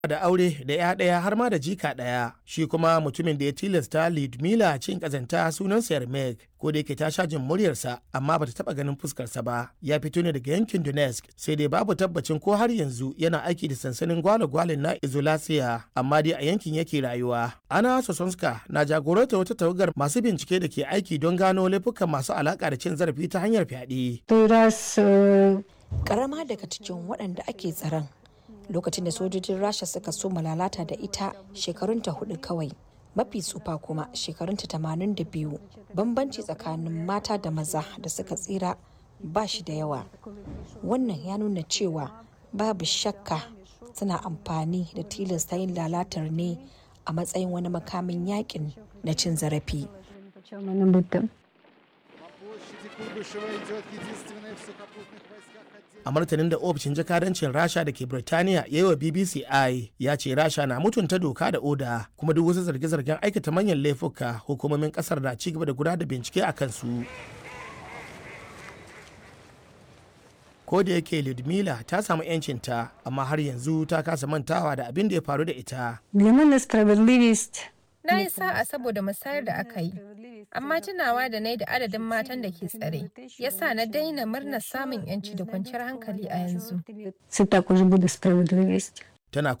da aure da ya ɗaya har ma da jika ɗaya shi kuma mutumin da ya tilasta Lidmila cin ƙazanta sunansa Yarmek ko da yake ta sha jin muryarsa amma bata taɓa ganin fuskarsa ba ya fito ne daga yankin Donetsk sai dai babu tabbacin ko har yanzu yana aiki da sansanin gwale-gwalen na Izolasiya amma dai a yankin yake rayuwa Ana Sosonska na jagoranta wata tawagar masu bincike da ke aiki don gano laifukan masu alaƙa da cin zarafi ta hanyar fyaɗe. Karama daga cikin waɗanda ake tsaron lokacin da sojojin rasha suka so lalata da ita shekarunta hudu kawai mafi tsufa kuma shekarunta tamanin da biyu bambanci tsakanin mata da maza da suka tsira ba shi da yawa wannan ya nuna cewa babu shakka suna amfani da tilasta yin lalatar ne a matsayin wani makamin yakin na cin zarafi a martanin da ofishin jakadancin rasha da ke birtaniya ya yi wa bbc i ya ce rasha na mutunta doka da oda kuma duk wasu zarge-zargen aikata manyan laifuka hukumomin kasar na ci gaba da gudanar da bincike a kansu ko da yake ludmila ta samu 'yancinta amma har yanzu ta kasa mantawa da abin da ya faru da ita Na yi sa'a saboda musayar da aka yi, amma tunawa da nai da adadin matan da ke tsare, ya sa na daina murnar samun 'yanci da kwanciyar hankali a yanzu. Tana